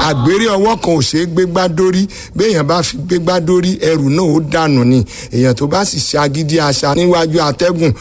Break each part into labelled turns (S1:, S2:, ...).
S1: àgbèrè ọwọ́ kan ò ṣeé gbégbá dórí béèyàn bá fi gbégbá dórí ẹrù náà ó dànù ni èèyàn tó bá sì ṣe agídí àṣà níwájú atẹ́gùn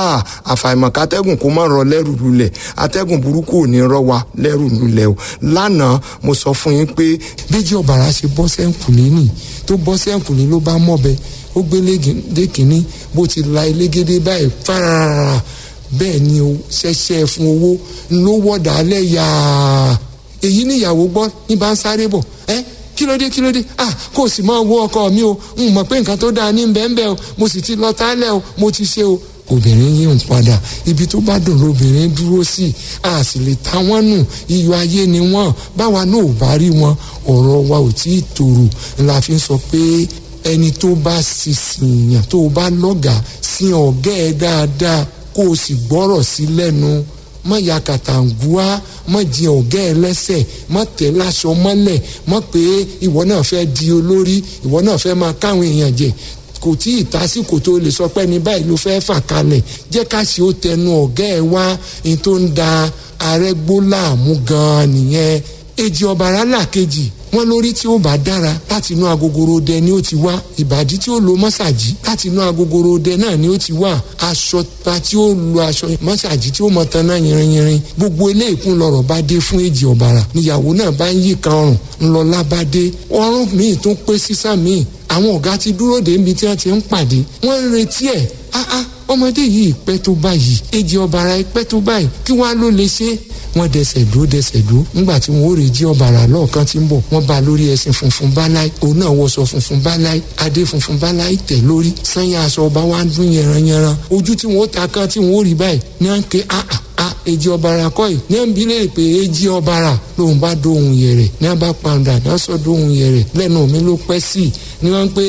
S1: àfàìmọ̀ kátẹ́gùn kó má rọ lẹ́rù lulẹ̀ atẹ́gùn burúkú ò ní rọ wa lẹ́rù lulẹ̀ o lánàá mo sọ fún yín pé
S2: bíjì ọ̀bàrà ṣe bọ́ sẹ́ǹkùlé nì tó bọ́ sẹ́ǹkùlé ló bá mọ̀bẹ ó gbé lé kínní bó ti la elégédé báyìí fárárá bẹ́ẹ̀ ni o ṣẹ̀ṣẹ̀ fún owó ló wọ̀dà alẹ́ yàá èyí níyàwó gbọ́ ní bá ń sáré bọ̀ ẹ́ kí ló dé kí ló dé ah kò sì máa wo ọkọ mi o n mọ̀ pé nǹkan tó dáa ní bẹ́ẹ̀nbẹ́ẹ́ o mo sì ti lọ tálẹ̀ o mo ti ṣe o obìnrin yìí ń padà ibi tó bá dùn lóbìnrin dúró sí a sì lè ta wọ́n nù iyọ̀ ayé ni wọ́n báwa náà ò bá rí wọn ọ̀rọ̀ wa ò tí ì tòrò la fi ń sọ pé ẹni tó bá sísìn yàn tó bá lọ́gàá sí ọ̀gá ẹ̀ dáadáa kó o sì gbọ́rọ̀ sí lẹ́nu má ya kàtàǹgùá má jẹ ọ̀gá ẹ lẹ́sẹ̀ má tẹ̀ láṣọ mọ́lẹ̀ má pé ìwọ náà fẹ́ di olórí ìwọ náà fẹ́ máa káwọn èèyàn jẹ kò tí ì tásìkò tó lè sọ pé ní báyìí ló fẹ́ fà kalẹ̀ jẹ́ ká ṣe ó tẹnu ọ̀gá ẹ wá ní tó ń da arẹ́gbó láàmú gan-an nìyẹn èjì ọ̀bàrà làkejì wọn lórí tí ó bá dára láti inú agogoro dẹ ni ó ti wá ìbàdí tí ó lo mọ́sàgì láti inú agogoro dẹ náà ni ó ti wá aṣọ ta tí ó lo aṣọ mọ́sàgì tí ó mọ tan náà yìnrìnyìnrìn gbogbo eléèkún lọ̀rọ̀ bá dé fún èjì ọ̀bàrà níyàwó náà bá ń yí kan ọrùn ńlọlá bá dé ọrùn míì tún pé sísá míì àwọn ọ̀gá ti dúró dé ibi tí wọ́n ti ń pàdé wọ́n ń retí ẹ̀ áá ọmọdé yìí pẹ́ tó báyìí èjì ọ̀bàrà pẹ́ tó báyìí kí wọ́n á ló lè ṣe wọ́n dẹsẹ̀ dúró dẹsẹ̀ dúró nígbà tí wọ́n ó rè jí ọ̀bàrà lọ́ọ̀kan tí ń bọ̀ wọ́n bá lórí ẹṣin funfun báláì òun náà wọṣọ funfun báláì adé funfun báláì tẹ̀ lórí sanya aṣọ ọba wa ń dún yẹranyẹran ojú tí wọ́n ó ta kan tí wọ́n ó rí báyìí ní à ń ké áà a èjì ọ̀bàrà kọ́ yìí ní à ń bi léèrè pé èjì ọ̀bàrà lòun bá dóhun yẹrẹ ní à bá pàǹdà ní à sọ dóhun yẹrẹ lẹ́nu mi ló pẹ́ sí i ní wọ́n ń pé